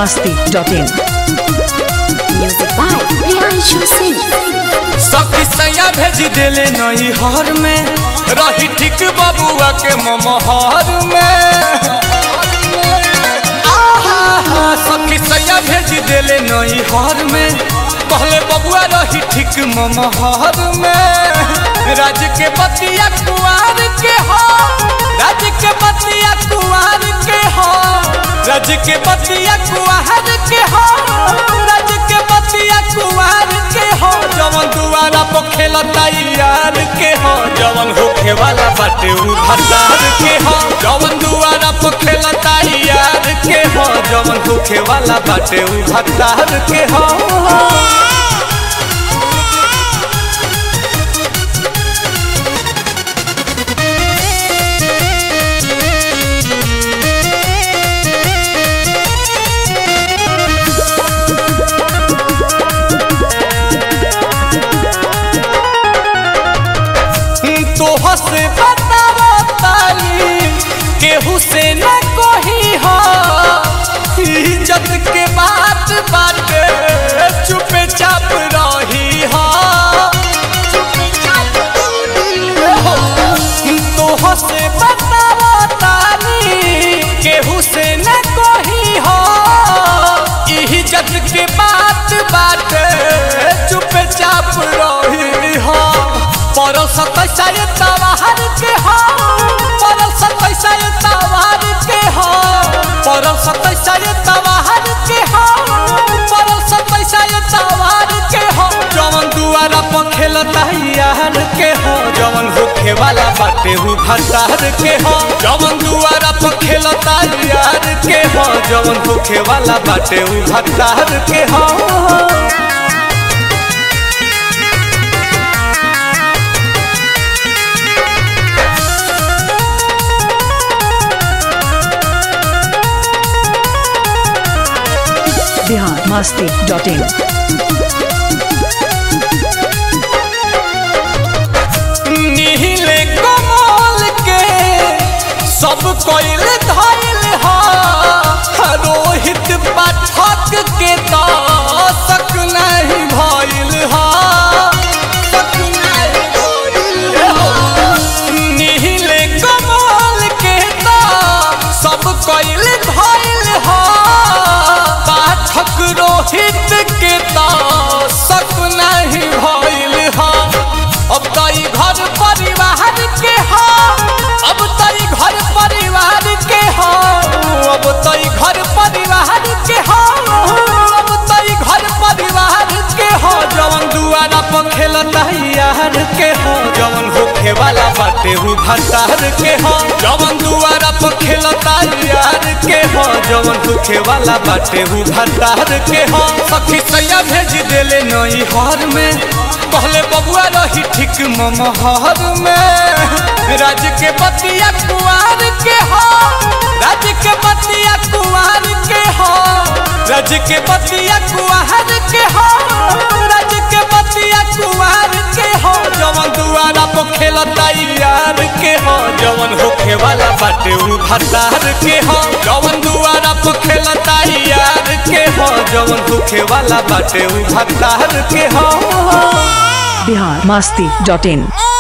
masti.in. Music by Priyanshu Singh. सखी सैया भेज देले नई हर में रही ठीक बबुआ के ममहर में आहा, सखी सैया भेज देले नई हर में पहले बबुआ रही ठीक ममहर में राज के बतिया कुआर के हो राज के बतिया कुआर के हो राज के बतिया कुआर के हो राज के बतिया कुआर के हो जवन दुआरा पर खेलता यार के हो जवन होखे वाला बाटे उ भतार के हो जवन दुआरा पर खेलता यार के हो जवन होखे वाला बाटे उ भतार के हो तोह से बतावा ताली केहू से न कोही हो इज्जत के बात बाटे चुपे चाप रही हो तोह से बतावा ताली केहू से न कोही हो इज्जत के बात बाटे चुपे चाप रही हो परस कैसा ये तवार के हो परस कैसा ये तवार के हो परस कैसा ये तवार के हो परस कैसा ये तवार के हो जवन दुआरा पर खेलता यार के हो जवन होखे वाला बाटे हु भंडार के हो जवन दुआरा पर खेलता यार के हो जवन होखे वाला बाटे हु भंडार के हो Bihar masti.in. नीले कमल के सब कोइल धइल हा रोहित पाठक के तो सक नहीं भइल हा सक नहीं भइल हा। नीले कमल के तो सब कोइल धइल हा पाठक रोहित के तो सक नहीं भइल हा अब तो ई घर परिवार के हो अब तो ई घर परिवार के हो अब तो ई घर परिवार के हो अब तो ई घर परिवार के हो जवन दुआरा पर खेलता यार के हो जवन होखे वाला बाटे हु भंडार के हो जवन दुआरा पर खेलता यार के हो जवन होखे वाला बाटे हु भंडार के हो सखी सैया भेज देले नई हर में पहले बबुआ रही ठीक ममहर में राज के बतिया कुआर के हो राज के बतिया कुआर के हो राज के बतिया कुआर के हो राज के बतिया कुआर के हो जवन दुआरा पर खेलता यार के हो जवन होखे वाला बाटे उ भतार के हो जवन दुआरा पर खेलता यार के हो जवन होखे वाला बाटे उ भतार के हो Bihar masti.in.